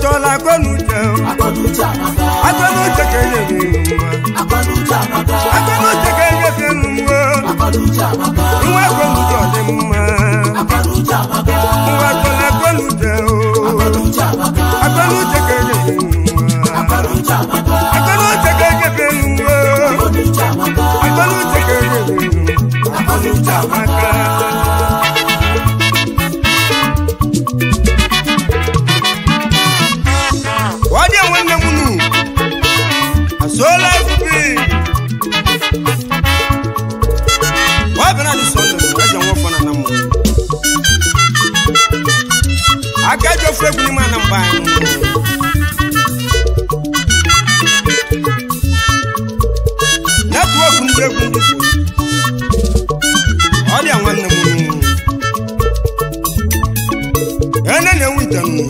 chọọla akọnuche akọnuche amaka akọnuche ka enyefe nwa akọnuche amaka akọnuche ka enyefe nwa akọnuche amaka nwa akọnuche ọ dị mma akọnuche amaka nwa chọọla akọnuche akọnuche amaka akọnuche ka enyefe nwa akọnuche amaka akọnuche ka enyefe nwa akọnuche amaka akọnuche ka enyefe nwa akọnuche amaka Wadi nwanne m nu asụọla efufe wabịara dị sọnde bụ eze nwafọ na namụ aka ji ofe egwu n'ime ana mgbe anyị netwọk ndị egwu ndị Igbo ọ dị ya nwanne m nu ene na-enwe ite nnu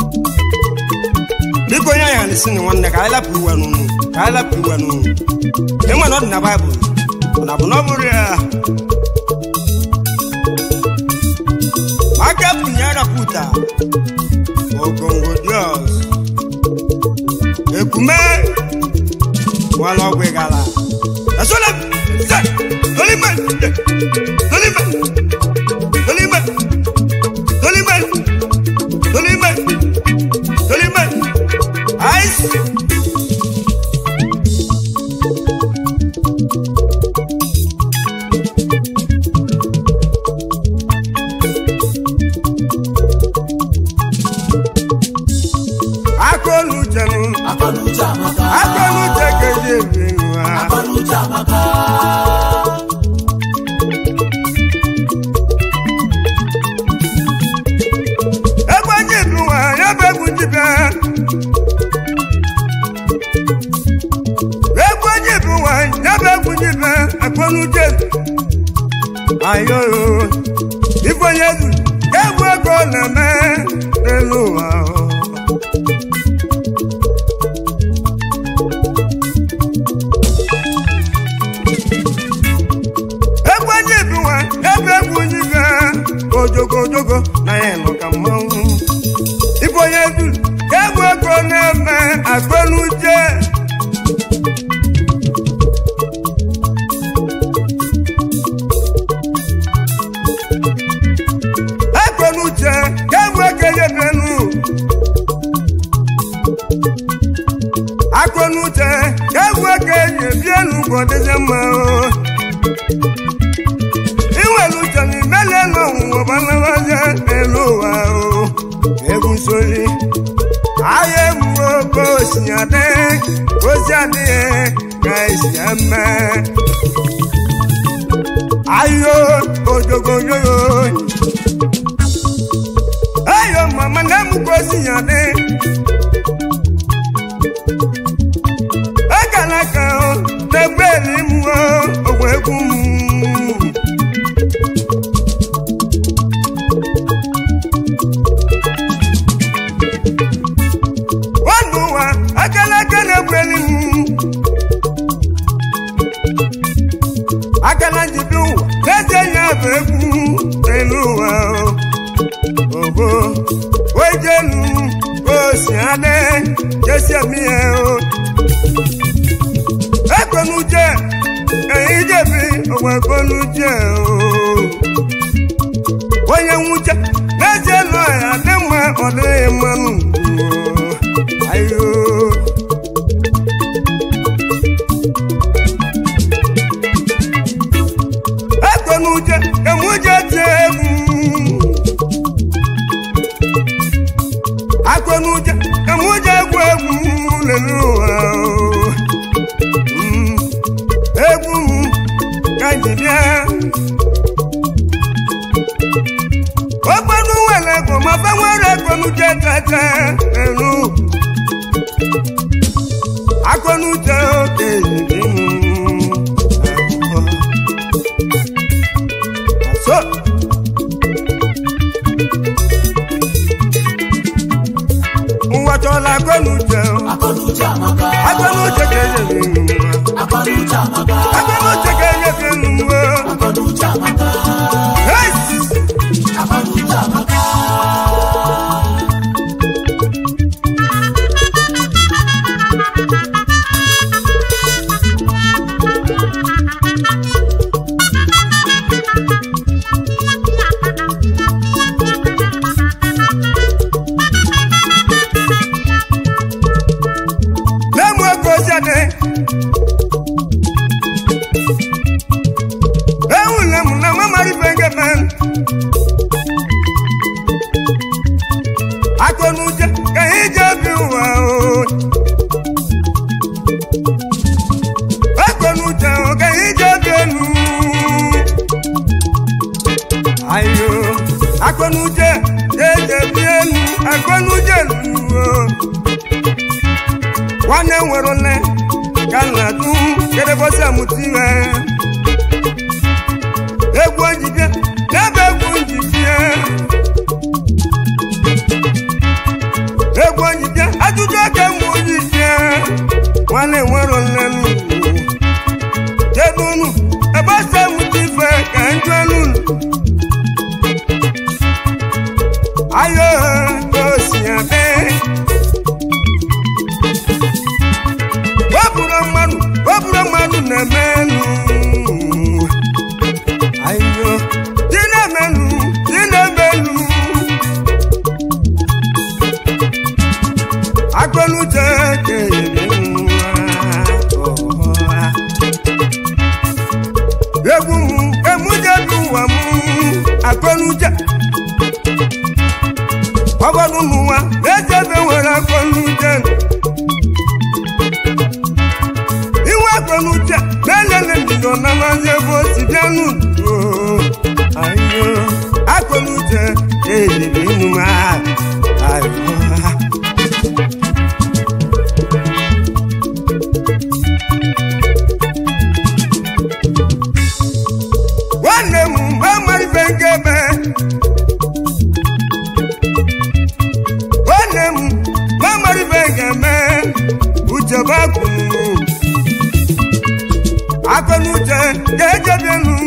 biko onye anyị alisi na nwanne ka anyị lapụ iwe n'ụnụ ka anyị lapụ iwe n'ụnụ enwe na ọ dị na baịbụl na bụ na ọ bụrụ ya aka pụnye arapụta ogongo dios ekume nwere ọgwụ ịgala esola se tolime tolime tolime tolime tolime tolime ice akọnuchenu akọnuche amaka akọnuche keji ebi nwa akọnuche amaka egbe ji ebi nwa ya bụ egwu jibe egbe ji ebi nwa ya bụ egwu jibe akọnuche ayoyo ifonye zu egwu ego na-eme n'elu ụwa egwu onye bi nwa ebe egwu onye ga ojogo ojogo na ya nọ ka mmanwụ ibe onye du egwu ego na-eme akpọnuche akpọnuche egwu ego yebenu akpọnuche egwu ego yebienu gọdịze mma o iwelu uche n'imele n'ọnwụnwa gbanawaze n'elu ụwa o egwu nsoli ahịa egbuo ka osi adị ozi adịghị ka esi eme ayo ojogoyoyo ayo mama na-emu ka osi ya dị ekele ka o na-egbu elimuo ogwe egwu m nwanne ụwa akala aka na-ekweli m akala njibi ụwa na-eje ya bụ egwu n'elu ụwa ogo wejelu osi adị jesi emi ya o ekwenuje eyijebi ogwe ekwenuje o onye nwuche n'ezie nọ ya dị mma ọ dịghị mmanụ ayo ekwenuje emuje tie egwu akwenuje emuje egwu egwu lelu ụwa Mm, egwu m ka njibịa ọgbọnú wẹlẹ kò máa fẹ́ wẹ́rẹ́ gbọnú jẹ tẹ́tẹ́ ẹ̀rù akọnu jẹ òkè ìdímú ẹ̀kọ́ àṣọ. Nwachọla akọnu jẹ o, akọnuche amaka akọnu jẹ kẹyẹ fi nù wá, akọnuche amaka akọnu jẹ kẹyẹ fi nù wá. akọnuche amaka Hey! akọnuche amaka akọnuche ka anyị ji obi ụwa o akọnuche ka anyị ji obi elu ayo akọnuche eje bi elu akọnuche luo nwanne nwere ole ka nna du kedebosi amụta ihe egwu njibie n'ebe egwu njibie egwu njibie ajụjụ oke mgbe ojibie nwanne nwere nlenu jedunu ebe ose mụta ife ka njụ elu ayo osi abe wepụrụ mmadụ wepụrụ mmadụ na-eme elu ayo dị na-eme elu dị na-eme elu akọnuche kere nwa ọha egwu m emuje bụ ụwa m akọnuche ọgọdụ n'ụwa echebe nwere akọnuche iwe akọnuche na-elele mbido na mazi ebe o si bịa n'udo ayo akọnuche ejebe inu m ayo nwanne m amalife nke ebe nwanne m amalife nke eme uche bakwunu akọnuche ga-ejebienu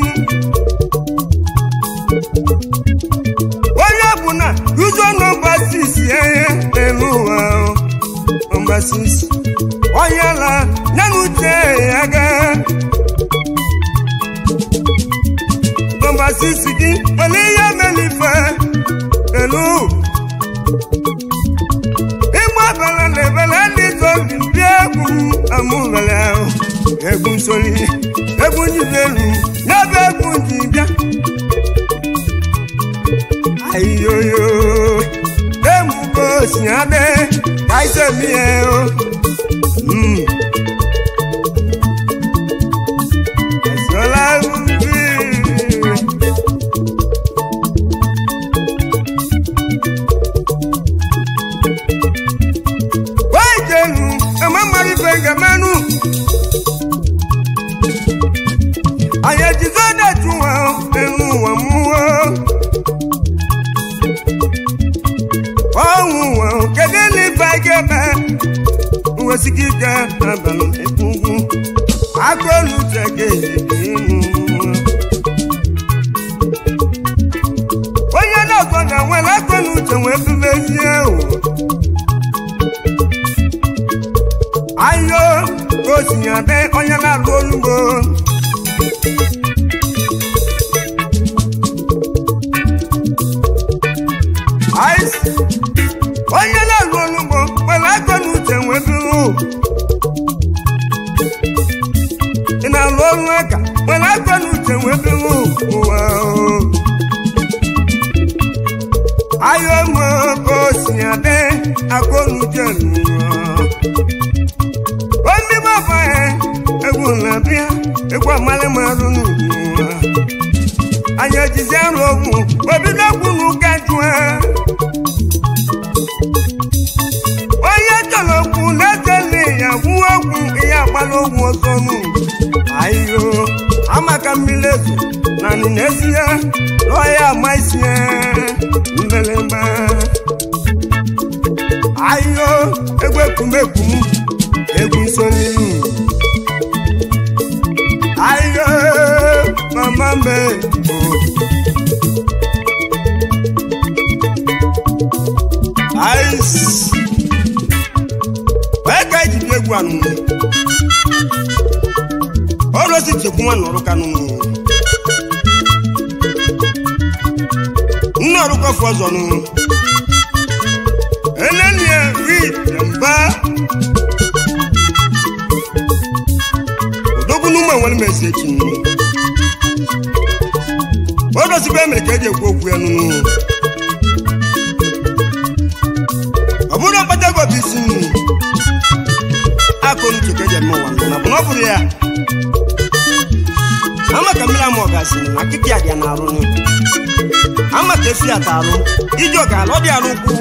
onye ọbụla uzo nọmba sisi ihe elu ụwa nọmba sisi onye ala ya na uche ya gaa nọmba sisi gị nwere ihe melife elu ịgba bala na ebele ndị zobi ndị egwu amụbele ahụ egwu nsoli egwu njidelu n'ebe egwu njibịa ayoyo emugo si adị ka isemihe o Mm. Esola ubi. wejenu ememarife ngemenu anyị ejizo detuwa enu ụwa mmụọ ọnwụ ụwa kedu n'ife gebe nwesịka ike abalị ekwugwu akọnuche ga-ejibi onye na-ọzọ ga-nwere akọnuche wee bubezie ụwa ayo ka o si adị onye na-arụ olugbo Ais, onye na-arụ olugbo nwere aka na uche nweburu ị na-arụ ọrụ aka nwere aka na uche nweburu ụwa o. ayo mo ka o si adị aka na uche n'ụwa omi bàbá ẹ egwu nàbíà egwu amálẹ́mọ̀ọ́rù n'ụwa anyị ejizi arụ ogwu obido ogwu n'ụka jụ ẹ onye chọrọ okwu na-echele ya gwuo ogwu ihe agbala ogwu ọzọ nụ ayo amaka mmiri ezu na nị n'ezie lụọ ya ama isi ya mbelemba ayo egwu ekumekwu m egwu nsoli ayo mama mbe ais wee ka eji bi egwu anụnụ ọrụ osi chekwu nwa nọrụ kanụ nne ọrụ kọfụ ọzọ nụ enenie ri mba odogwu n'ụmụ enwere m esi echi nụ odosikwa emere ka eji ekwu okwu ya nụnụ bụrụ ya ama ka mmiri ama ọgasịrị na nkịtị a dị ya na-arụ nụ ama ka efi ata arụ iji ọga ala ọ dị arụ kwụ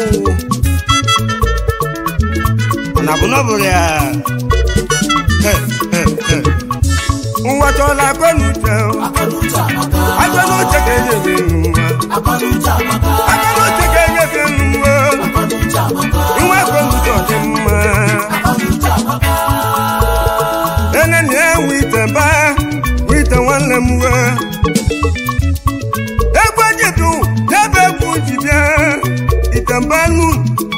na bụ na ọ bụrụ ya He, he, he. ụwa chọrọ akọnuche akọnuche amaka akọnuche ka enyefe nwa akọnuche amaka akọnuche ka enyefe nwa akọnuche amaka inwe akọnuche ọ dị mma akọnuche amaka ene na ewu ite mba ite nwanne m we egwu ejidu n'ebe egwu ji bịa ite mba nu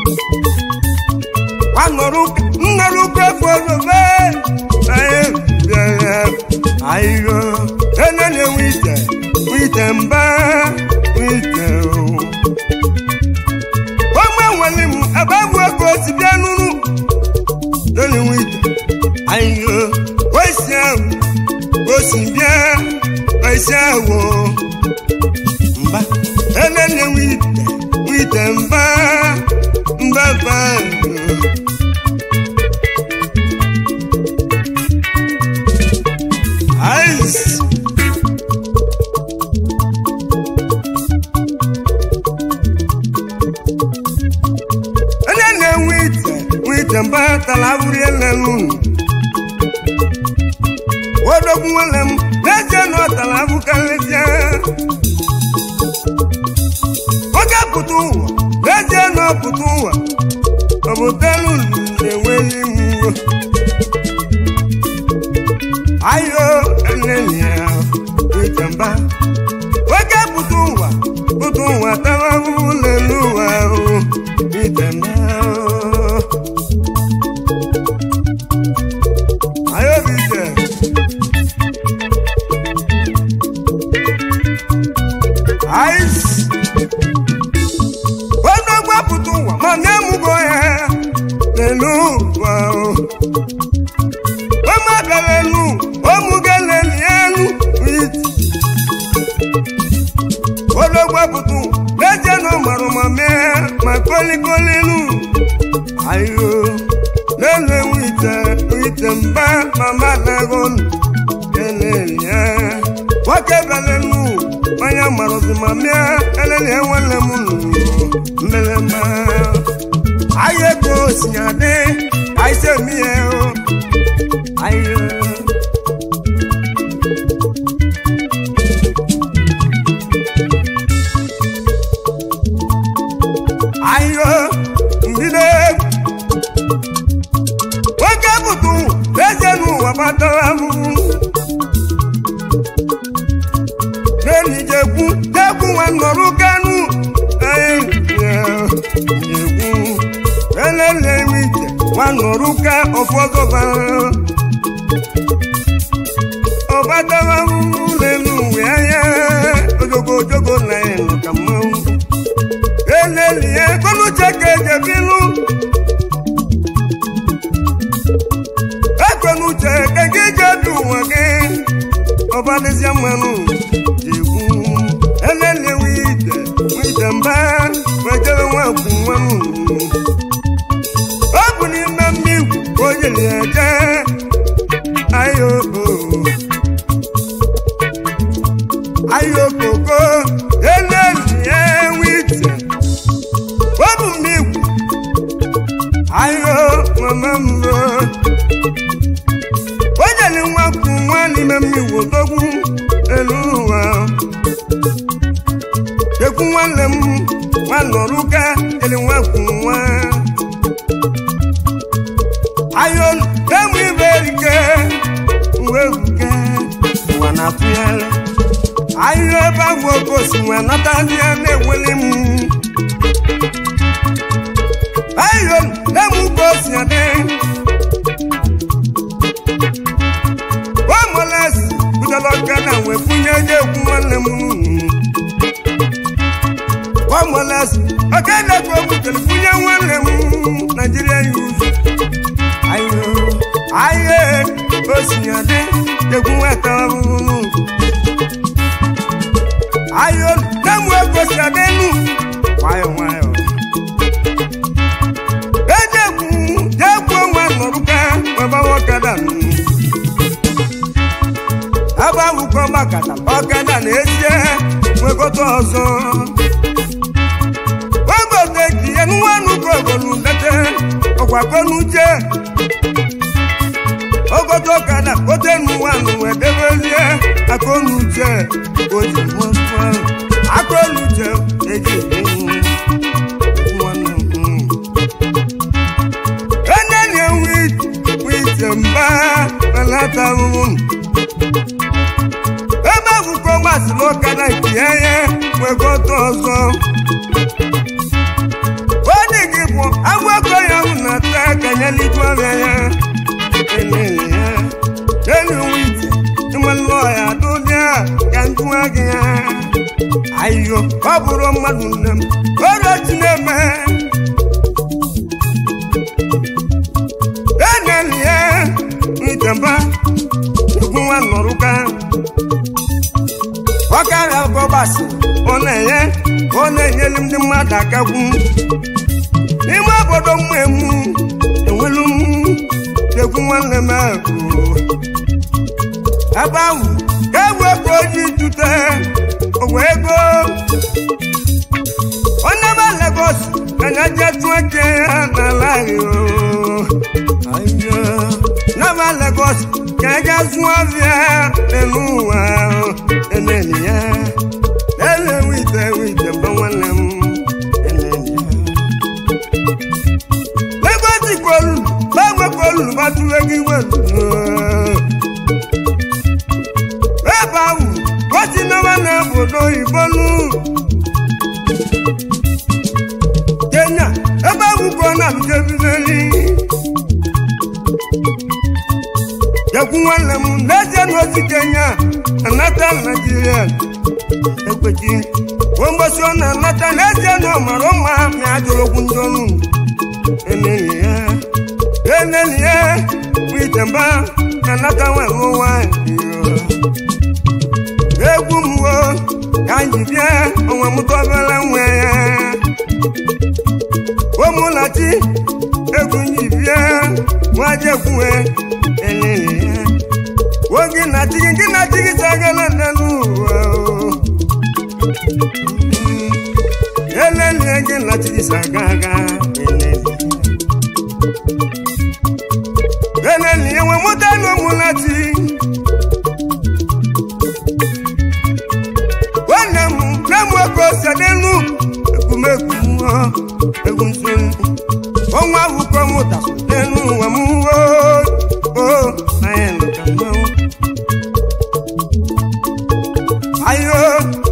anọrụ nnọrụ kwefu ozobe anyị bịara ayiro ene na ewu ite ite mba ite ogbe nwere m ebe egwu ego si bịa nụrụ lónìí wíìtì ayo oisi ahụ osi bịa oisi ahụ mba elele wíìtì wíìtì mba mba mba ice elele wíìtì wíìtì mba tala awuri elelu wodogwu nwere m n'ezie na ọ tara abụkarịsịa oge pụta ụwa n'ezie na ọ pụta ụwa obotelu na-enweghị mwo ayo elenia itamba oge pụta ụwa pụta ụwa tara ahụhụ n'elu ụwa ahụ itamba ayo bise ice onye gbapụta ụwa ma na-emụgo ya n'elu ụwa o. Ọma bịara elu ọmụgo leli elu iti onye gbapụta ụwa n'ezie na ọ mara ma mee ma kolikoli elu ayo n'elu ewu ite ite mba ma madago eleli ya nwoke bịara elu onye marụzi ma mịa eleli ya nwanne m nụrụ mmelemma ahịa ego si adị ka isi emi ya o ahịa ahịa mbido egwu nwoke bụtụ eze n'ụwa gbatara ahụhụ n'enyi jekwu jekwu nwa nọrụ kanu jekwu elele ije nwa nọrụ ka ụfọdụ bara ọbatara ahụhụ n'elu uwe anya ojogo ojogo na elu ka mmanwụ elelie kọnuche ka ejebilu ekwenuche ka gị jebi ụwa gị ọbadịzịa mmanụ jegwu elele wite wite mba wejere nwakwu nwanụ ọ bụ n'ime mmigwu ka o jiri eje ayo ayo koko elelie wite ọ bụ mmigwu ayo mama mbọ ojeli nwa kwu nwa n'ime mmiri odogwu elu ụwa ekwu nwanne m nwa nọrụka jeli nwa kwu nwa ayo emu ibe erike uwe ruke ụwa na-atụgharị ayo ebe ahụ oke osi nwa natazie na-eweli m ayo emu ka o si adị omoles butela ọka na wee bunye onye egwu nwanne m omoles ọka na-ekwu okwu tere bunye nwanne m naijiria yuz ayo aye osinyadị egwu nweta ọhụrụ ayo na-emụ ego si adịnụ nwayọ nwayọ ejekwu jekwu onwe nọrụka webawa ọkada nụ ebe ahụkọ makata ọkada na-esie nwekọta ọzọ ogote ji ya nwanụkọ ogolu ndete ọgwakonuche ogote ọkada kote nwanụ wee debezie akonuche oji nwafọ akonuche eji nwanne m enenye wite mba belata ahụhụ ebe akwụkwọ gbasiri ọkada nke ya nwekọta ọzọ onye gị bụ agwakọ ya hụ na taa kanyeligo ọrịa ya enyi ya enyi wite ịmalụ ọya dụdịa ka njụwa gị ya ayo ọ bụrụ mmadụ nne m ọrịa chi na-eme eneli ya itemba ikwu nwa nọrụka ọkarịa bọbasị ọ na-enye ọ na-enyelu ndị mmadụ akagwu n'ime obodo mmụ emu enwelu m egwu nwanne m ahụ ebe ahụ ka egwu ego ji jute ogwe ego onye ma Lagos anya je tụọ eke ya n'ala ahụ nama Lagos ka ga zụọ ọbịa n'elu ụwa eneli ya ele wite wite mgbe nwanne m eneli ya Lagos kwolu gbanwe kwolu gbatụrụ ego iwelu ebe ahụ gosi nama na obodo oyibo nu Kenya ebe ahụ ka ọ na-abụjebizeli Jekwu nwanne m n'ezie n'ozi Kenya anata Naijiria ekwechi mgbosi ọ na-anata n'ezie na ọmara mma ma ajụrụ okwu ndị ọnụ eneli ya eneli ya bụ itemba na-anata nwere nwanyị egwu m wo ka anyị bịa onwe m tọbere nwe ya ụmụlachi egwu nyi bịa nwajekwuwe elele ya oge na chigi gị na chigi sagala n'elu ụwa elele gị na chigi saga aga elele enwe mụta na ụmụlachi nwanne m na m oke ose n'elu ekwumekwu mmụọ egwu nsọ ọnwa akwụkwọ mụta n'elu ụwa m o anyị nụka mmanwụ ayo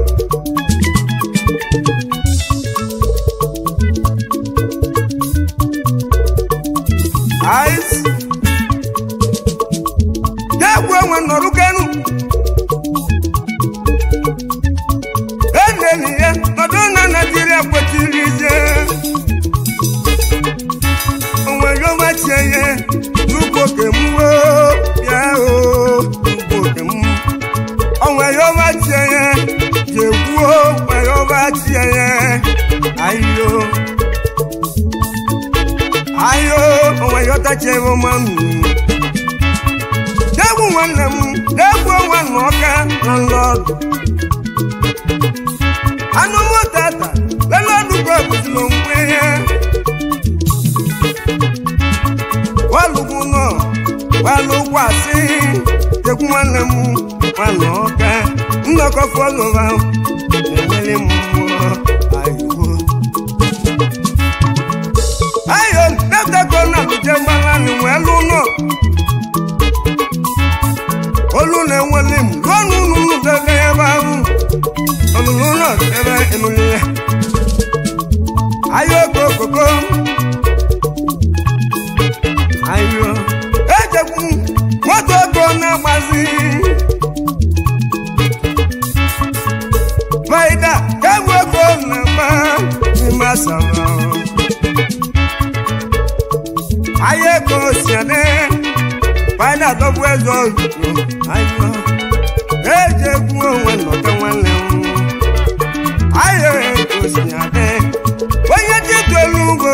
ais na-ekwu onwe nọrụ kenu eneli ya nọdụ na naijiria kwetiri ije onwere ọmachie ya n'ugbo kemwo bịa o n'ugbo kem onwere ọmachie ya jekwuo nwere ọmachie ya ayo ayo onwere ọtachi ebe ọma m degwu nwanne m degwu nwa na ọka na nlọdụ anụ mụtata lelọdụkọ bụziri onwe ya walugwu nọ walugwu asị tekwu nwanne m nwanne ọka nnọkọ fọlọva na-enwere m mmụọ ayiwo ayo depụtakọ na lụje mgbananị wee lụ nọ olu na-enwere m ruo n'ụlọ debe ebe ahụ ọlụlụ ụlọ ebe emuli ya ayo kokoko ayo ejekwu moto ego na-agbazi faida kegwu ego na-agba n'ime asara ayo ego si adị faida dọbụ eze oyibo ayo ejekwu onwe nnọta nwanne m ayo ego si adị onye ji tolu ugbo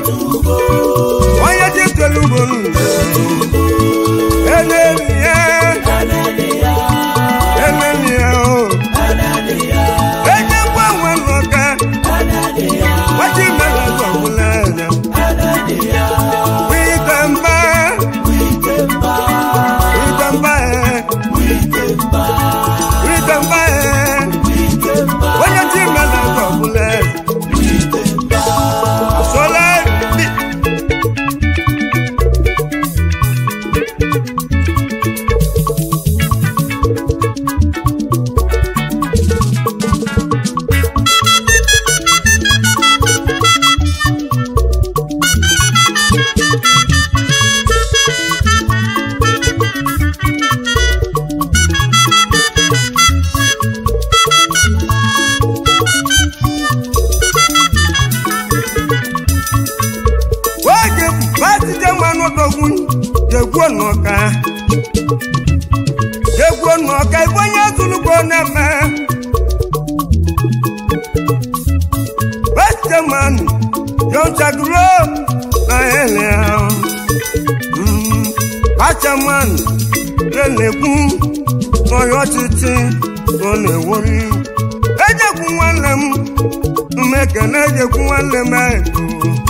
onye ji tolu ugbo n'ugbo eneli ya batije mmanụ dogwu jegwuo n'ọka jegwuo n'ọka ibe onye zụlugbo na-eme batije mmanụ yọnchaguro na ele ahụ bacha mmanụ na-ekwu n'ọya ọchịchị ọ na-ewori ejekwu nwanne m mmekene ejekwu nwanne m edo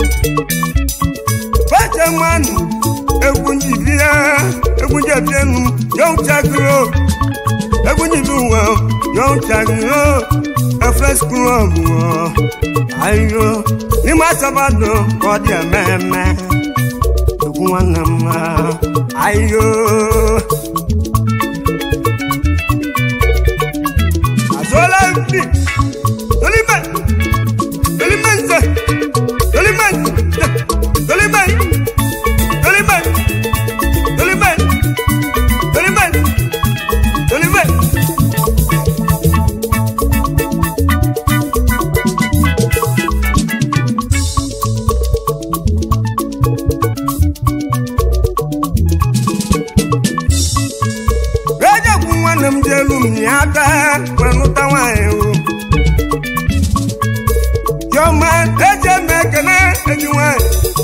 bacha mmanụ egwu njibia egwu njebienu yọnchaguro egwu njibi ụwa yọnchaguro efres klọb ayo n'ime asabado ka ọ dị ememe egwu nwanne m ayo azụọla mpi tolime tolime nze tolime nze tolime tolime tolime tolime tolime ejekwu nwanne m dị elu m ya aka wee nụta nwaanyị o chiọma eji eme ekene eji nwaanyị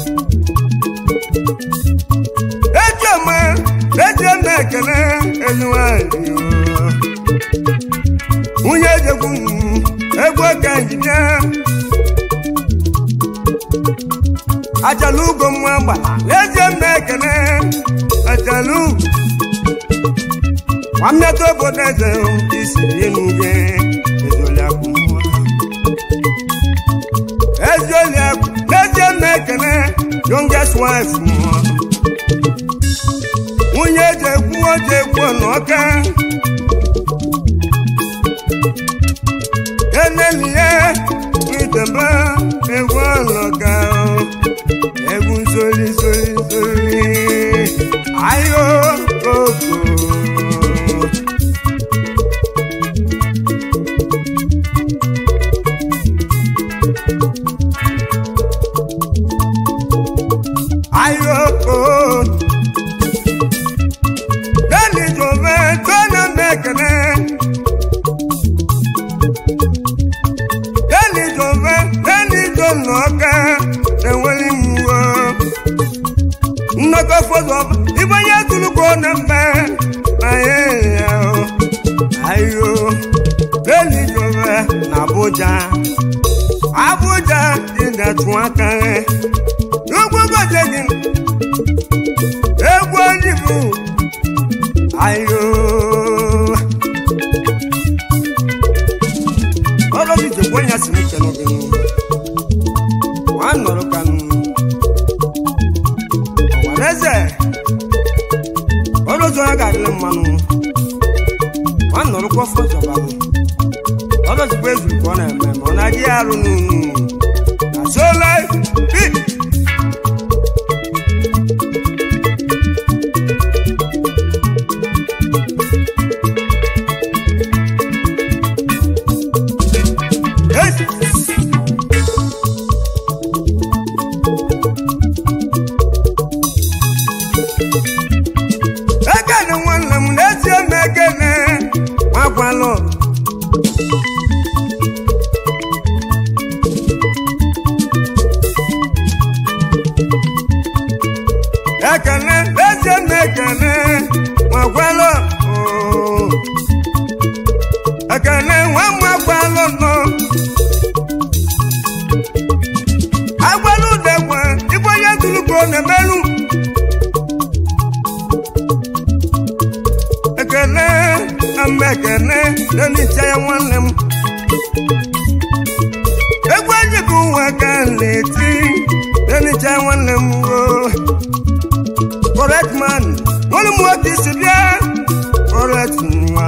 ejiọma eji eme ekene eji nwaanyị o nwunye ejekwu m egwu oke njide achala ugo mma gbara eji eme ekene achala ugo nwammeta obodo eze isi enuge ezoliakụ nwa ezoliakụ n'ezie na ekene youngest wife nwa nwunye eji ekwu oji ekwu n'ọka enelihe idebe egwu ọlọka egwu nsoli soli soli ayo koko ayoko lẹ́ni jòvẹ́ tó ná mẹ́kẹ̀lẹ́ lẹ́ni jòvẹ́ lẹ́ni tó nọ́ọ̀kẹ́ lẹ́wọ́lì mú o nnọkọ fọdọ ibonye tuluko na mbe aye ya o ayo lẹ́ni jòvẹ́ na Abuja Abuja dị na tún aka rẹ̀ n'ogbogoje gị egwu onibu ayo ọlọ́bí jẹ̀gbọ́n yà sí ní kẹnu bí wọ́n á nọ̀rọ̀ kanu ọ̀wàlẹ́sẹ̀ ọlọ́jọ́ ya gàdí ní mmanụ wọ́n á nọ̀rọ̀ kọ́ fọ́jọba nù ọlọ́jọ́ pé ezuru ka ọ na-eme ma ọ na-adị ya arụ n'unu na sola bi ekene nwanne m na-etie m ekene magwalụ ekene na-etie m ekene magwalụ oo. ekene nwa magwalụ nọ agwalụ degwe ibe onye dulugo na-emerụ ekene ama ekene n'enicha ya nwanne m egwu ejighị ụwa ka m na-eti n'enicha ya nwanne m o correct man nwere m nwoke isi bịa correct nwa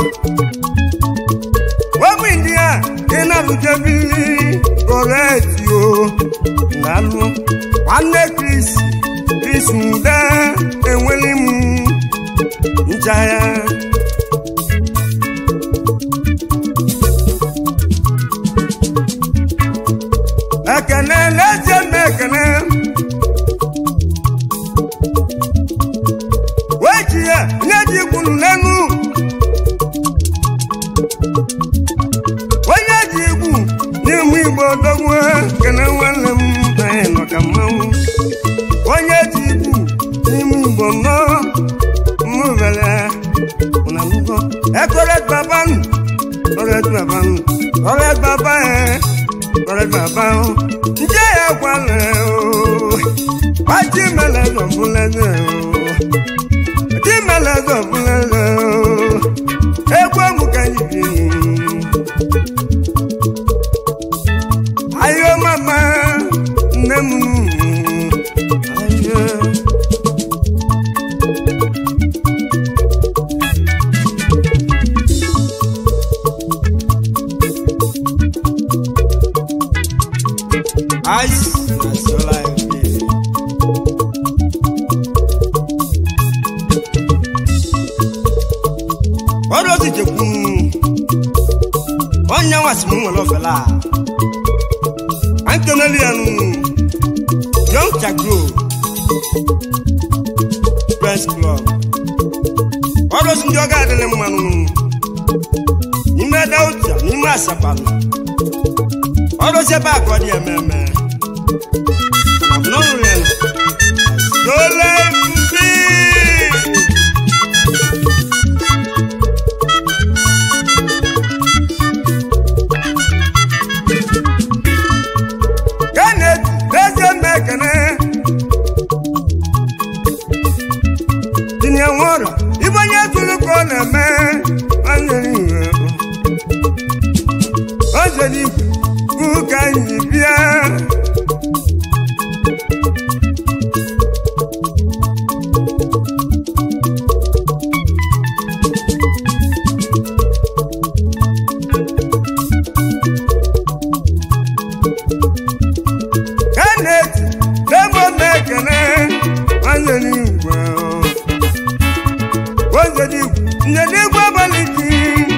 webụ ndị a ị na-alụjebili correct yo na-alụ nwanne Chris Chris Ude enweli m nchaya ekene n'ezie m ekene onye ji ibu n'ime igbo nọ mmụvele ụnanugo ekore babanu ọrẹ babanu ọrẹ baba ẹ ọrẹ baba o njẹ ẹ gbalẹ o wájú mẹlẹ dọ̀búlẹ́dẹ̀ o wájú mẹlẹ dọ̀búlẹ́dẹ̀ o egwu ọmụ ka anyị bi ayo mama nne m ayo Ice, that's all I feel. ọdụ otu jekwu onye nwasị m nwere ofela antoneli ya nụ young chagro press club ọdụ otu ndị ọga adịrị mmanụ n'ime dautia n'ime asapanụ ọdụ otu ebe akọ dị ememe abụnọrụ ya dole mbi Kenneth eze mekene tinye nwụrọ ibe onye tụrụ ka ọ na-eme anyere iwe o jere ikwu ka anyị bịa Kenneth demo mekene anyere igwe o jere ikwu nyere igwe abalị gị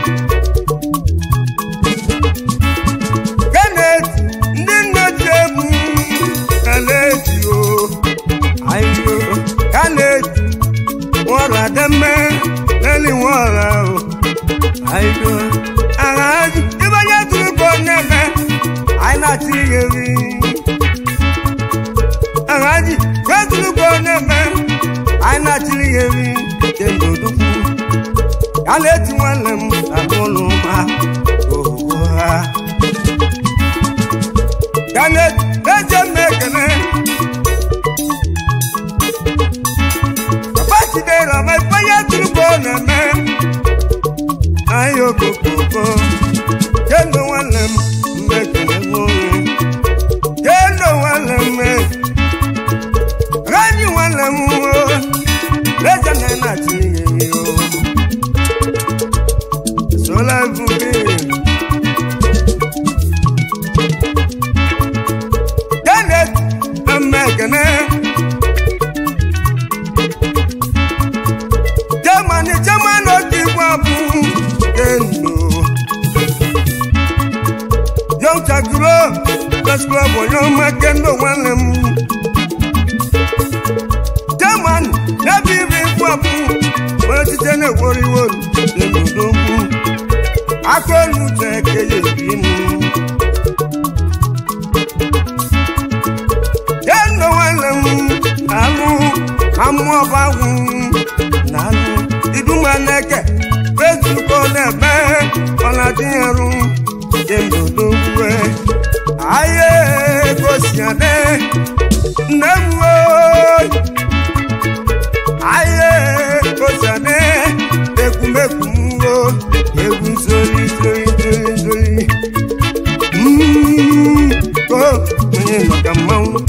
Kenneth ndị nne ji egwu Kenneth o ayo Kenneth nwọrọ ademme leli nwọrọ o ayo aghazi ibe onye tụrụ ka ọ na-eme anyị na-achị ihe ri aghazi onye tụrụ ka ọ na-eme anyị na-achị ihe ri kemgbe odukwu ya na-eti nwanne m na n'ụlọ ma ohuhu ha Kenneth eze m ekele papa chidera ma ifeonye tụrụ ka ọ na-eme anyị okokoko kendo nwanne m mmekele nwoke kendo nwanne m rani nwanne m o eze na na-achị ihe o sola ebube Kenneth Mmekene Germany German otigbo abụ kendo Young Chagro Press Club onye ọma kendo nwanne m German n'ebe iri ikwu abụ onye site na-ekworiwo dendodogwu aka olu uche keye ebi m kendo nwanne m alụ amụ ọbagwụ na alụ iduma n'eke ezuko na-eme ọnadịnyerụ kemdodogwue aye gosiade nne m oyi aye gosiade ekwumekwu m o egwu zori zori zori zori Mm, ko onye maka mmanwụ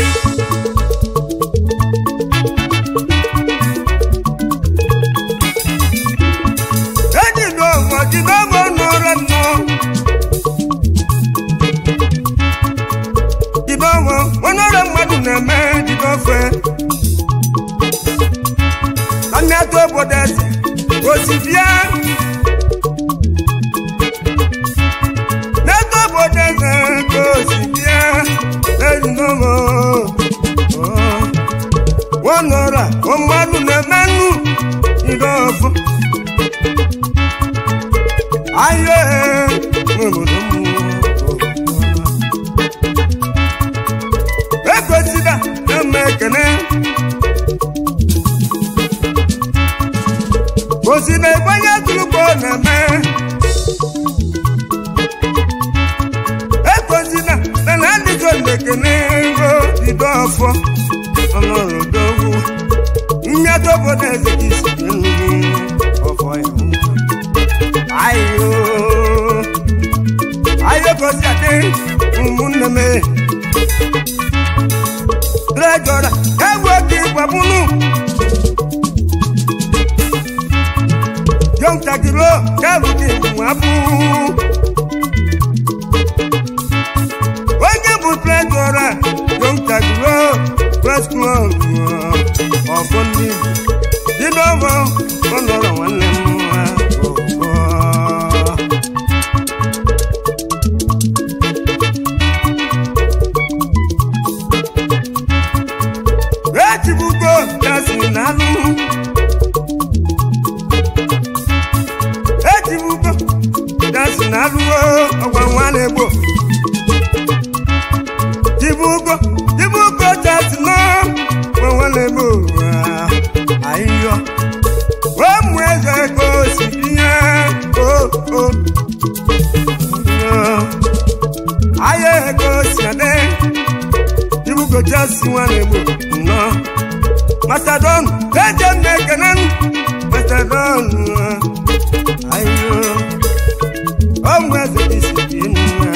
ejido ọgọ jide ọgọ n'ụra nnọọ jide ọgọ onye ọrịa mmadụ na-eme jide ofe amịatụ obodo eze osi bịa n'eto obodo eze ka osi bịa ejido ọgọ wọn ọrịa mmadụ na-eme nnu jide ọfọ ayé ekwesịda eme ekene osi na ebonye tụrụkọ na-eme ekozina na na adịgo ekene ngo bido ọfọ ọnọrọdogwu mmetụ obodo eze ka isi nri ọfọ ya ayo ayo kosi adị ụmụnne m trejọra egwu oke ịgbabunu yọntakiro kẹrù ní ìwàbù. onye bụ trejọra yọntakiro press club ọfọ ndị igbo dị n'ọgbọ ọnọrọ nwanne m nwa ọgbọ. ejibugo gasị n'alụ ejibugo gasị n'alụwo ọgwa nwa na-egbo jibugo jibugo gasị nọ ọgwa nwa na-egbo ahịhịọ ụmụ eze ego si ihe o o ahịa ego si adị jibugo gasị nwa na-egbo nnọọ Macedon, eje m ekene Macedon ayo ọmụ eze isi dị nwa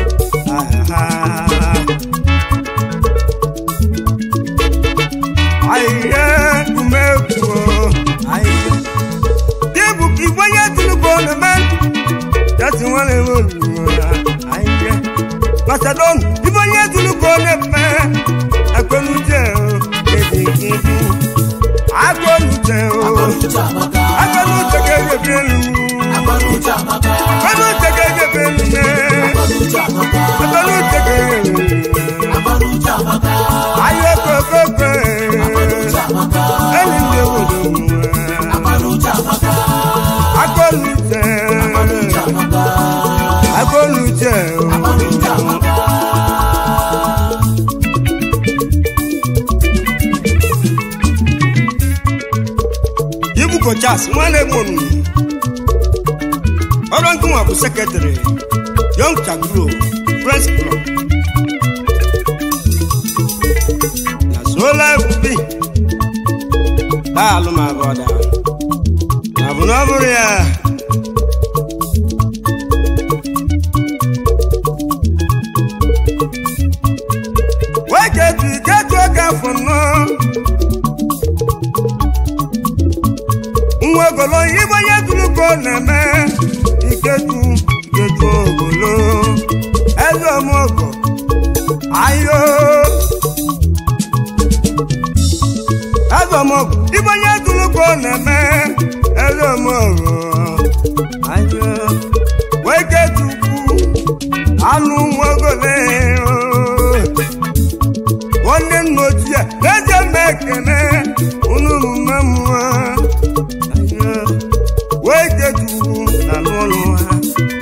ahịhịa umekwu ahịhịa dịbụ ka igwe onye tinubu na-eme jasi nwanne m oluwa ahịhịa Macedon ibe onye tinubu na-eme ekwenuche ebighị agụnuche o Agbanuche amaka. agụnuche ga-egebi elu Agbanuche amaka. agụnuche ga-egebi elu ne Agbanuche amaka. agụnuche ga-egebi Agbanuche amaka. ayé kokoko Agbanuche amaka. ẹni ní obodo nwa Agbanuche amaka. agụnuche Agbanuche amaka. agụnuche o. Agbanuche amaka. ibuko charles nwanne m onu ọrụ nkụnwa bụ sekretrị young chagro press club na sola ebubi daalụ ma bọda na bụ na ọ bụrụ ya weketu iketu oge afọ nnọọ nwa ogolo ibe onye duru ka ọ na-eme iketu iketu ogolo eze ọmụgọ ayo eze ọmụgọ ibe onye duru ka ọ na-eme eze ọmụgọ ayo weketu ukwu anụ nwa ogolo nwanne nna ochie eje m ekene unu mma mmụọ wee ketuwu na n'ụlọ ha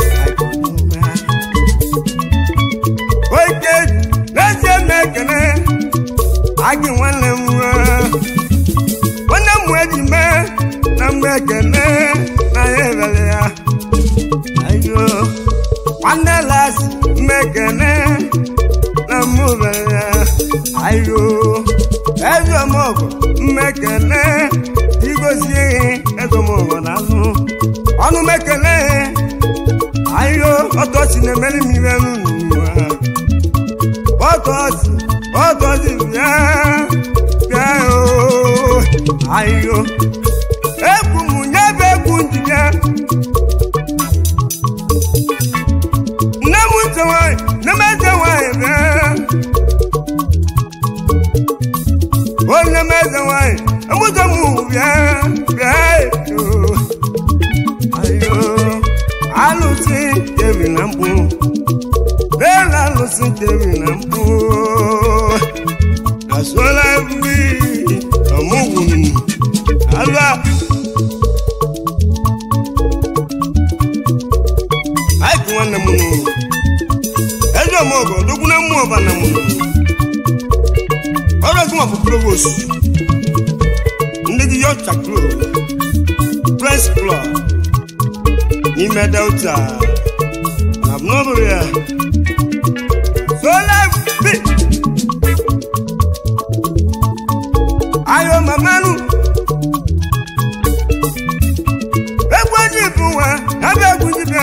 wee ketu n'ezie m ekene agị nwanne m nwa nwanne m eji mee na mgbe ekene na ya ebere ya ayo nwanne lasi mmekene na mụ bere ya ayo ezi ọmọgọ mmekene igozie ezi ọmọgọ n'azụ ọnụ mekene ayo ọtọsi na-emeri m iwe n'ụwa ọtọsi ọtọsi bịa bịa o ayo egwu m nyebe egwu ndị bịa nne m ntị nwanyị nne m eze nwanyị bịa onye m eze nwanyị emụta m bịa bịa oo. ayo alụsị kebi na mkpụ lela alụsị kebi na mkpụ asụọla ebi ọmụgwụ m alụa aịkụ nwanne m nụ eze ọmọgọ dogwu na mmụọ ọba na mụ ọrụ ọnwa bụ provost ndị gị yọcha club press club n'ime delta na abụnọbụrụ ya sola bi ayo mamanu egwu eji bụ nwa ebe egwu ji bịa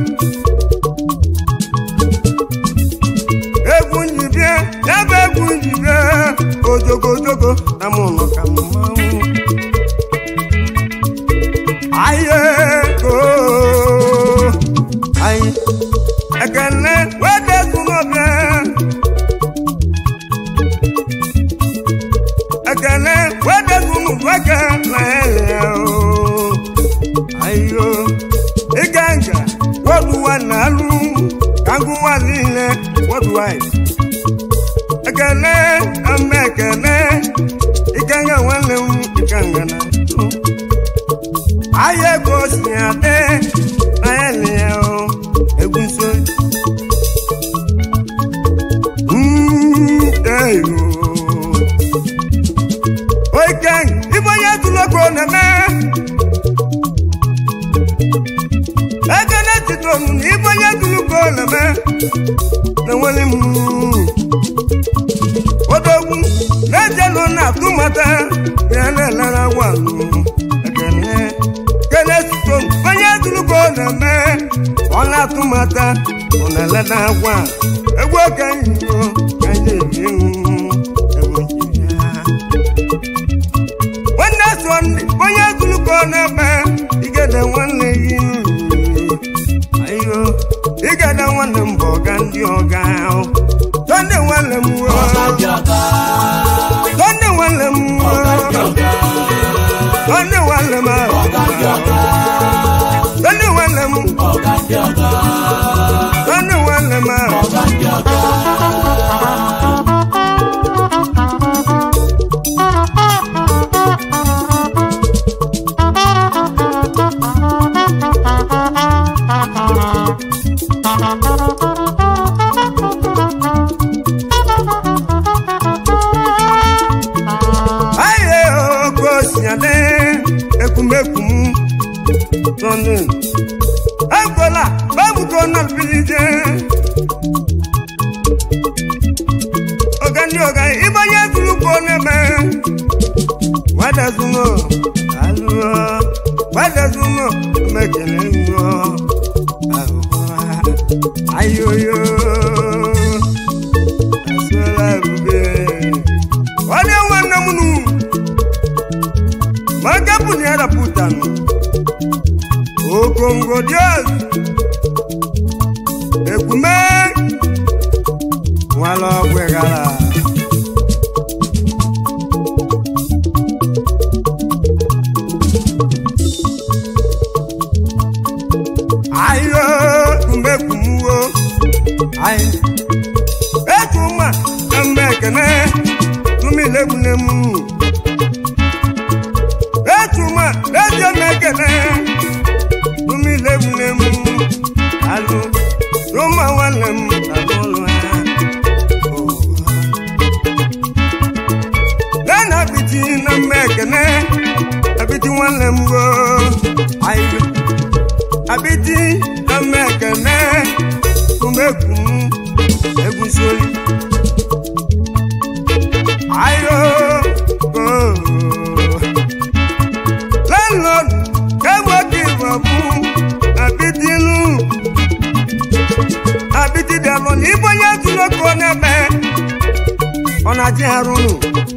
egwu nji bịa ebe egwu nji bịa ojogo ojogo na mụ nọ ka mmanwụ ayeko anyị ekele wedezu n'ọbịa ekele wedezu n'ụbọke na ele o ayo ịga nga woduwa na alụ ka ngụwa niile worldwide ekele ama ekele ịga nga nwanne m ịga nga na atụ ayé kò sí adé ayé nìyẹn o egun so. Oiken, ibo yẹn tún lóko nẹ̀mẹ́. Ekene ti tó mu ní ibo yẹn tún lóko nẹ̀mẹ́. Lẹ́wọ́n ní mu. Odogwu, lẹ́jẹ̀ ló nà túmọ̀tẹ́, yẹn lẹ́ lára wà nù. Ekene kele tuto onye tuluko na-eme ọ na-atụmata ọ na-eleta agwa egwu oke nyigo ka anyị ebi egwu nwanne so ndị onye tuluko na-eme igede nwanne gị ayo igede nwanne m bụ ọga ndị ọga tọnde nwanne m tọnde nwanne m tọnde nwanne m Tọ́ni wọn lè mú. Tọ́ni wọn lè máa. Ayé oko sinyade ekumekum tọ́ni. Ẹ̀gbọ́lá báwo kò náà fi jẹ́? Ọ̀gá ni ọ̀gá ìbá yẹn dúró kó nẹ́mẹ́. Wádà súnmọ́, àlùyọ. Wádà súnmọ́, mẹ́kẹ̀lẹ́ ń yọ. Ayoyo. Asọ́lá rúbẹ̀. Wọ́n ní wọn nà múnú. Magabu ni ara putanu. Okongo Dios. Ekume. Wala gwegala. Ayo kumbe kumuwo. Ayo. Ekuma emekene. Tumi legunemu. Etuma leje mekene. Tumi legunemu. Alo. Roma walem alolo ha. Oh. Lena biti na mekene. Abiti walem go. Ayo. Abiti na mekene. Kumekum. Egusoli. Ayo. Oh. Landlord, ewo kí ìbọ̀bù àbídínú. Àbídí dẹ̀mọ̀ ní bóyá dúró kó nẹ́bẹ̀. Ọ̀nà jẹ́ àrùn.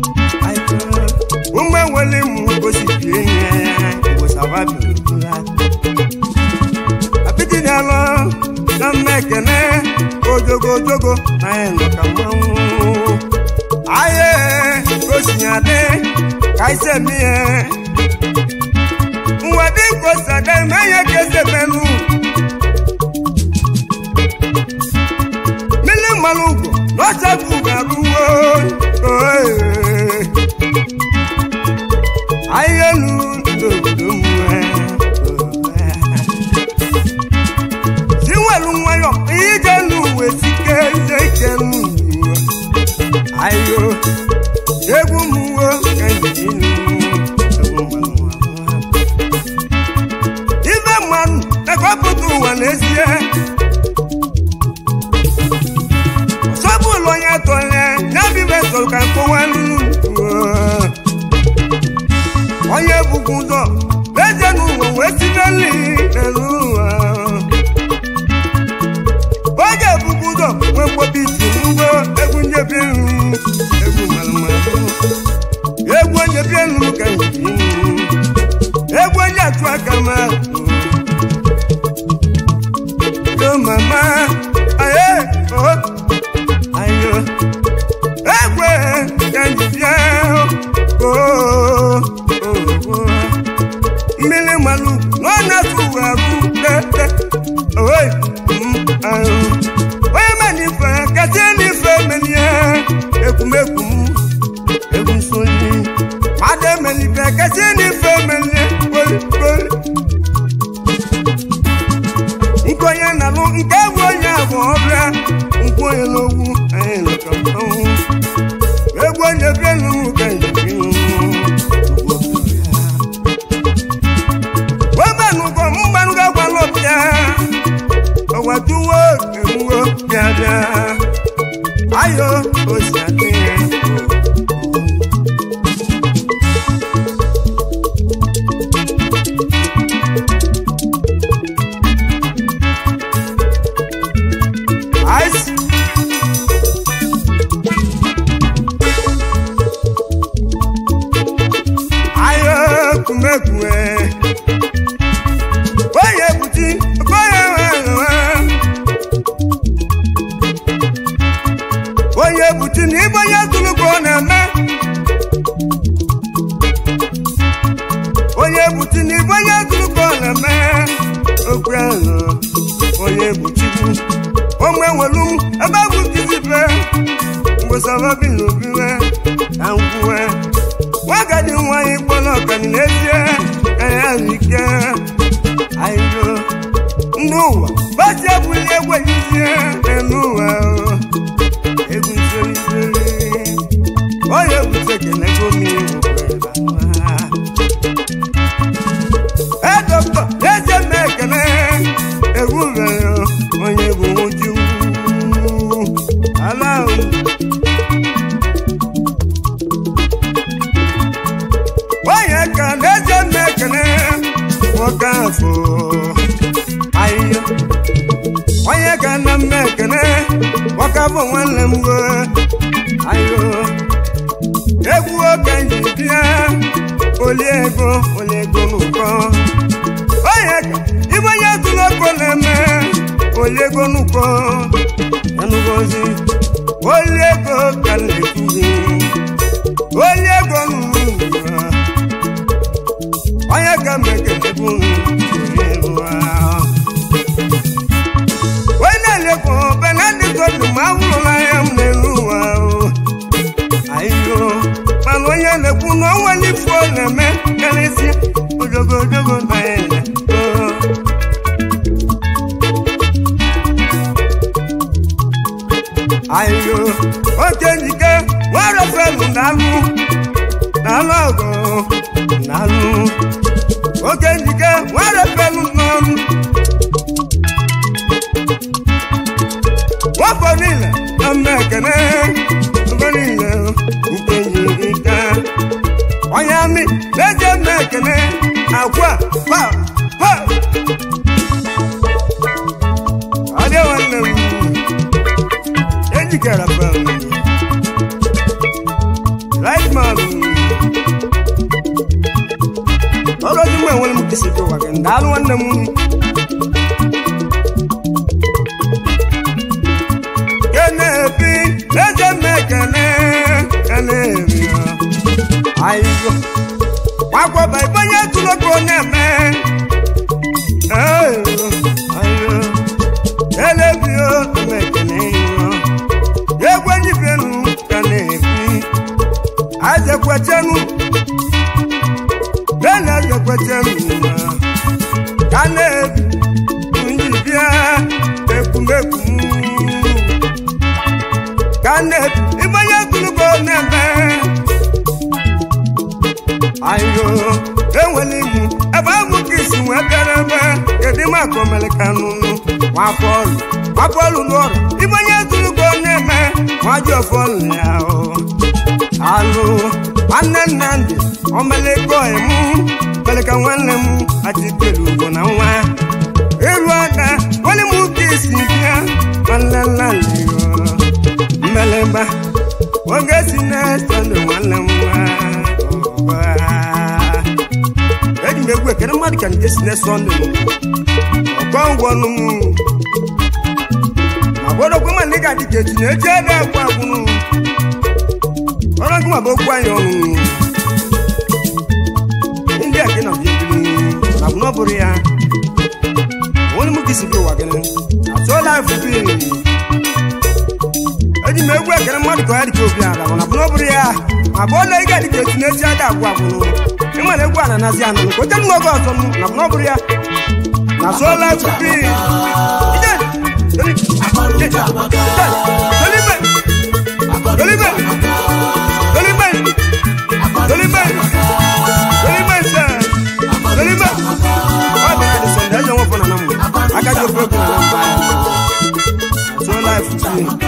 Umwe wele mu gosi bie nye ìwòsàwà bìrìbìrà. Àbídí dẹ̀mọ̀ na mmekene ojogojogo na ẹ̀ nọ̀ka mmanwụ. Ayé gosinyade ka ise mie. Nwadi nkosade menye kese menu. Mili malugo lọ́sẹ̀ fúgaruwo. Ayélu ndòdò mu ẹ. Tiwẹ̀lú nwayọ̀ ìyíjẹ nu wèsì kéde jẹnu. Ayo egwu ebu ụzọ leje n'ụwa wee si n'eli n'elu ụwa oge ebubu ụzọ wee mkpọbi isi ngwo egwu njebi elu egwu malụmalụ egwu onyebi elu ka njebi egwu onye atụ aka ma yo mama aye oh ayo egwe ka njebi oh oh mmiri mmanụ na ọ na-atụ ụwa agụ tete owe ahụ onye manife kasị n'ife melie ekwumekwu m egwu nsonye mmadụ emelife kasị n'ife melie kolikoli nke onye na-alụ nke egwu onye abụ ọbịa nkwu onye n'ogwu anyị nọka mmanwụ egwu onye bịa n'ụmụ ka njem wemanụgọ mgbanụgo gwalọbịa ọwatuwo ewuwo bịabịa ayo osi adị ya Ice. ayo kumekue onye buti onye onye buti na ibe onye tụrụ ka ọ na-eme onye buti na ibe onye tụrụ ka ọ na-eme okwu ahụ onye buchikwu onwe nwelu m ebe bụ kizibe mgbesara bi n'obiwe na nkwuwe nwagadi nwanyị kpọrọ ọkani n'ezie anya ahụ ike ayo ndị ụwa basi ebuli egwu ejizie n'elu ụwa egwu nsori onye bute kenego mmiri e dọkịta n'ezie m ekele egwu mere onye bụ nwoju ala ahụ onye ka n'ezie m ekele nwoke afọ ahịhịa onye ka nna m ekele nwoke afọ nwanne m go ahịhịa egwu oke nji bịa oli ego oli ego n'ụkọ onye ka ibe onye tụrụ ọkụ na-eme oli ego n'ụkọ enugọzi oli ego ka m na-ekwuzi oli ego n'ụwa onye ka mekelebu onye na-elekwa benedikto dị ma ahụrụla ya m n'elu ụwa ayo mana onye na-ekwu na onwe n'ifu ọ na-eme karịsịa ojogo ojogo na ya ayo oke njike nwere felu na-alụ na-alụ ọgụ na-alụ oke njike nwere felu n'ọnụ wafọ niile na mma ekene oge niile nke njirika onye amị na-eje mma ekene akwa pa pa adị nwanne m ejikere felu right man ọrụ ọdị mgbe enwere m kesi dị ụwa gị ndaalụ nwanne m kenebi eze m ekene kenebi ayiyo gwakwaba ibe onye tụrụ ka ọ na-eme ayiyo ayiyo elebio m ekene yo egwu enyibienu ka na-ebi azekwechenu bẹ́ẹ̀ni azekwechenu ka na-ebi njibia ekwumekwum ka na-ebi ibanye gụlụgo na-eme ayo enwere ibu ebe ahụ ka isi wee bịara ebe kedu maka omelikanụnụ nwafọlụ nwafọlụ n'ọrụ ibanye gụlụgo na-eme nwaji ọfọlụ ya o alụ nwanne nnamdị omelego emu mere ka nwanne m achitelu ugbo na nwa ịrụ ada nwanne m ụka isi bịa nwanne nlalịgo mmelemba oge si na-eso ndụ nwanne m nwa eji m egwu ekere mmadụ ka nke si na-eso ndụ ọkọ ngwọnụ m agwọdọkwa ma ndị ga-adị ka echi na-eji ede agwa agwụnụ ọrụ gị ma bụ okwu anyị ọnụ ndị a gị nọ dị ebili na bụ na ọ bụrụ ya onye m ka isi bụ ụwa gị atụọla efufe eji m egwu ekere mmadụ ka ọ ya dị ka obi ala mana bụ na ọ bụrụ ya ma bụ ọla ị ga-adị ka echi na-eji ede agwa agwụnụ ịma na egwu a na-anazi anụ nke oche m oge ọzọ m na bụ na ọ bụrụ ya na atụọla efufe aka ji ofe okwu na na mba ya so life